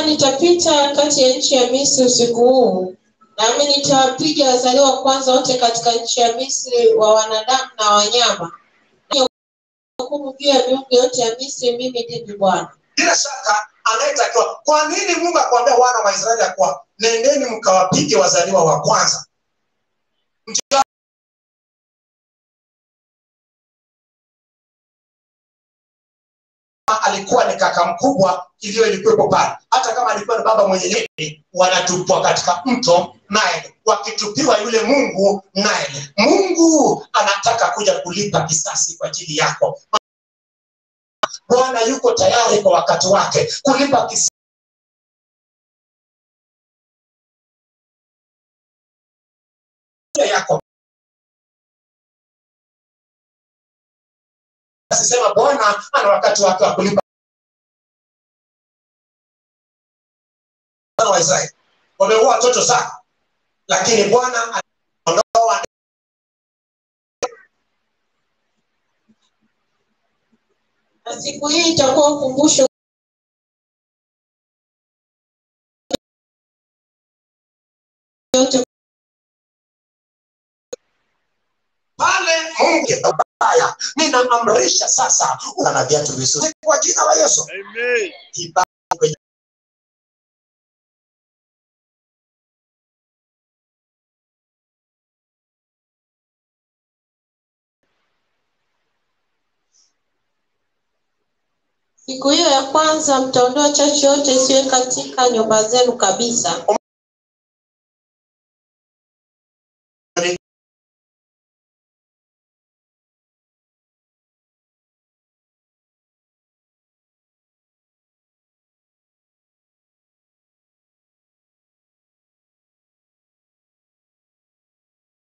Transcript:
nitapita kati ya nchi ya Misri usiku huu, nami nitawapiga wazaliwa wa kwanza wote katika nchi ya Misri wa wanadamu na wanyama, hukumu juu ya miungu yote ya Misri. Mimi ndimi Bwana. bila shaka anayetakiwa kwa nini mungu akuambia wana wa israeli ya kuwa nendeni mkawapige wazaliwa wa kwanza Mjua- alikuwa ni kaka mkubwa iliyo ilikuwepo pale hata kama alikuwa ni baba mwenye nini wanatupwa katika mto naye wakitupiwa yule mungu naye mungu anataka kuja kulipa kisasi kwa ajili yako bwana yuko tayari kwa wakati wake kulipa kisasi yako asisema bwana ana wakati wake wa kulipa Wana wa israeli wameua watoto sana lakini bwana anaondoa Na siku hii itakuwa ukumbusho yote pale mungu baya ninaamrisha sasa una na viatu vizuri kwa jina la yesu Amen. Kibali kwenye siku hiyo ya kwanza mtaondoa chachu yote isiwe katika nyumba zenu kabisa